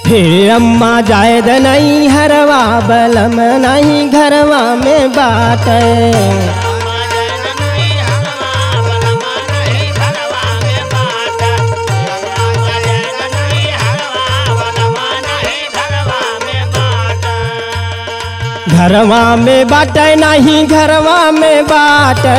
फिर अम्मा जायद नहीं हरवा बलम नहीं घरवा में बाटे घरवा में बाटे नहीं घरवा में बाटे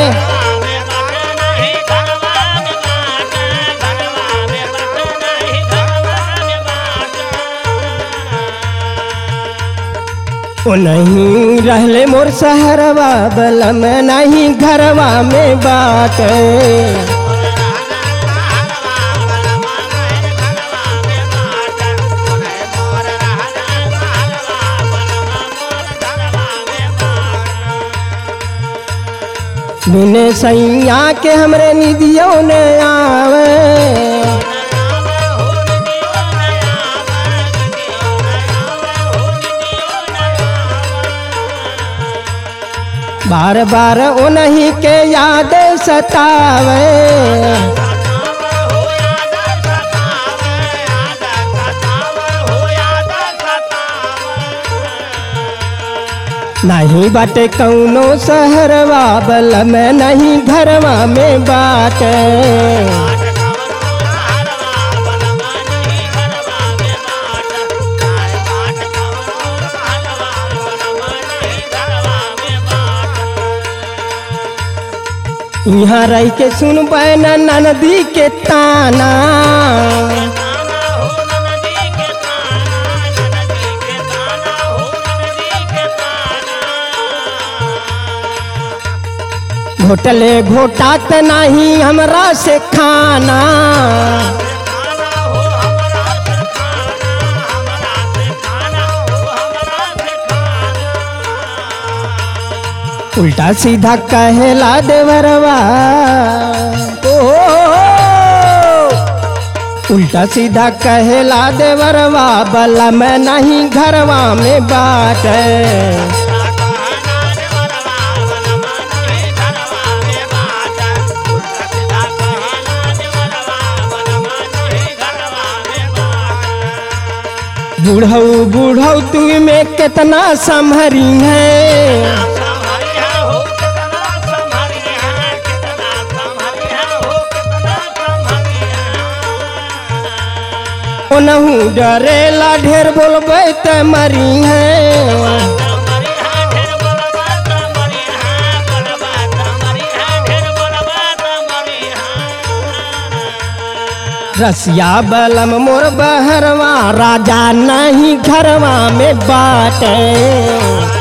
ओ नहीं रहले मोर सहरवा बलम नहीं घरवा में बाटे बिने सैया के हमरे निधियों ने आवे बार बार उन्हीं के याद सतावे नहीं बाटे कौनो सहरवा बलम नहीं घरवा में बाटे यहाँ रह के सुन न नदी के ताना घोटले घोटात नहीं हमरा से खाना उल्टा सीधा कहेला देवरवा ओ उल्टा सीधा कहेला देवरवा बला में नहीं घरवा में बाटे बूढ़ऊ बूढ़ऊ तू में कितना संभरी है ओनहू डरेला ढेर बोलबे त मरी है रसिया बलम मोर बहरवा राजा नहीं घरवा में बाटे